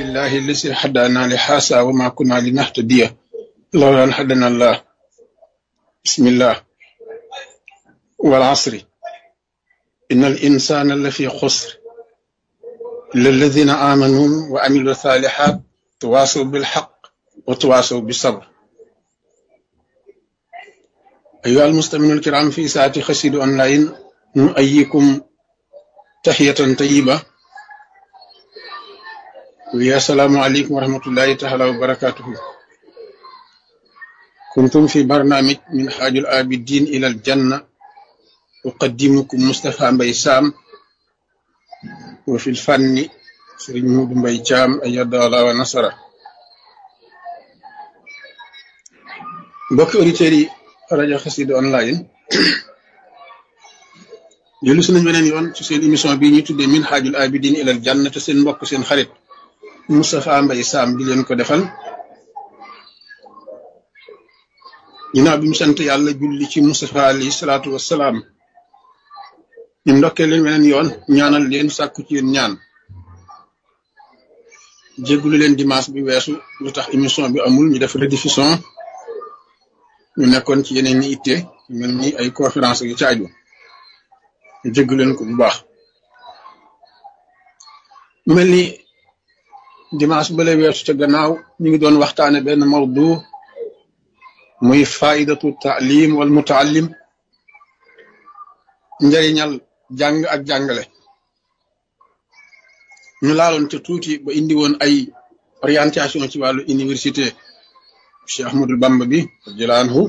لله الذي هدانا لهذا وما كنا لنهتدي لولا أن هدانا الله بسم الله والعصر إن الإنسان لفي خسر إلا الذين آمنوا وعملوا الصالحات تواصوا بالحق وتواصوا بالصبر أيها المستمعون الكرام في ساعة خسيد أونلاين نؤيكم تحية طيبة ويا السلام عليكم ورحمة الله تعالى وبركاته كنتم في برنامج من حاج الآبدين إلى الجنة أقدمكم مصطفى مبيسام وفي الفن سرين مود مبيجام أيد الله ونصره mbokki auditeurs yi rajo Xassida online jëlu si nañ beneen yoon ci seen émission bii ñuy tuddee min xaajul abidin ilal janna te seen mbokk seen xarit Moustapha Mbaye Sam di leen ko defal ginnaaw bi mu sant yàlla julli ci Moustapha alayhi salaatu wassalaam ñu ndokkee leen beneen yoon ñaanal leen sàkku ci yéen ñaan jéggulu leen dimanche bi weesu lu tax émission bi amul ñu def rediffusion ñu nekkoon ci yeneen ni itte mel ni ay conférence yu caaju ñu jégg leen ko bu baax mu mel ni dimanche bale weesu ca gannaaw ñu ngi doon waxtaane benn mawdu muy faidatu taalim wal mutaallim njëriñal jàng ak jàngale ñu laaloon ca tuuti ba indi woon ay orientation ci wàllu université Cheikh Ahmadul Bamba bi radiyallahu anhu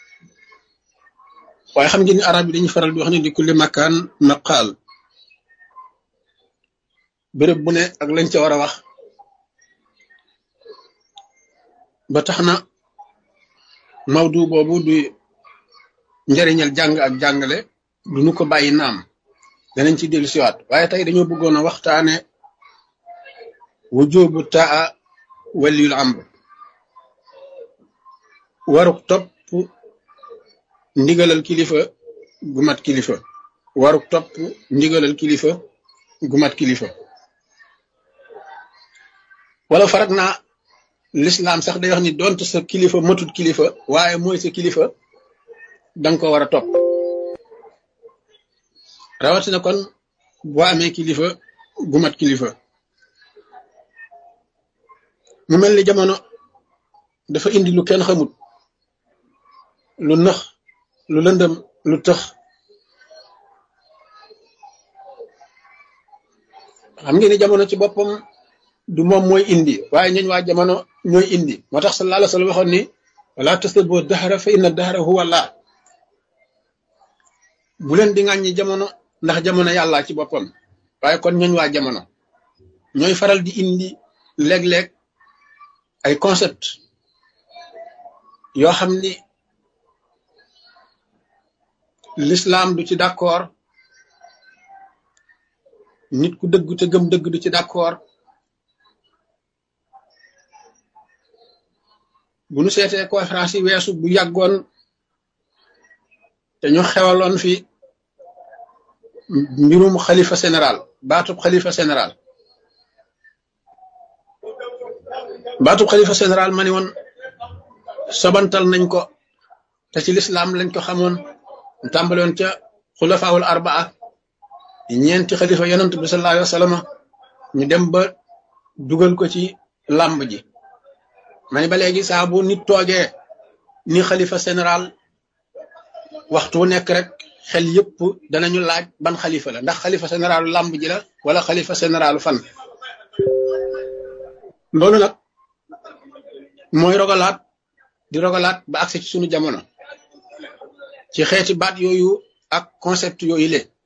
waaye xam ngeen ni arab yi dañuy faral di wax ne di kulli makaan naqaal béréb bu ne ak lañ ca war a wax ba tax na mawdu boobu du njëriñal jàng ak jàngale du ñu ko bàyyi naam danañ ci dellu siwaat waaye tey dañoo bëggoon a waxtaane wujubu taa waliyul amr waruk topp ndigalal kilifa gu mat kilifa waruk topp ndigalal kilifa gu mat kilifa wala farak naa lislaam sax day wax ni donte sa kilifa matut kilifa waaye mooy sa kilifa danga ko war a topp rawatina kon boo amee kilifa gu mat kilifa mu mel ni jamono dafa indi lu kenn xamut lu nëx lu lëndëm lu tëx xam ngeen ni jamono ci boppam du moom mooy indi waaye ñooñ waa jamono ñooy indi moo tax sallallahu alayhi wa sallam waxoon ni wala tasubbu dahra fa inna dahra huwa Allah bu leen di ŋàññi jamono ndax jamono yàlla ci boppam waaye kon ñooñ waa jamono ñooy faral di indi léeg-léeg ay concept yoo xam ni l'islam du ci d'accord nit ku dëgg te gëm dëgg du ci d'accord bu nu seetee conférence yi weesu bu yàggoon te ñu xewaloon fi mbirum xalifa général baatub xalifa général baatub xalifa général ma ni woon sobantal nañ ko te ci l'islam lañ ko xamoon mu tàmbaloon ca xulafaawul arbaa ñeenti xalifa yonent bi sallallahu alayhi wa sallam ñu dem ba dugal ko ci làmb ji ma ni ba léegi saa bu nit toogee ni xalifa général waxtu wu nekk rek xel yëpp danañu laaj ban xalifa la ndax xalifa généralu làmb ji la wala xalifa généralu fan loolu nag mooy rogalaat di rogalaat ba agsi ci sunu jamono ci xeeti baat yooyu ak concept yooyu le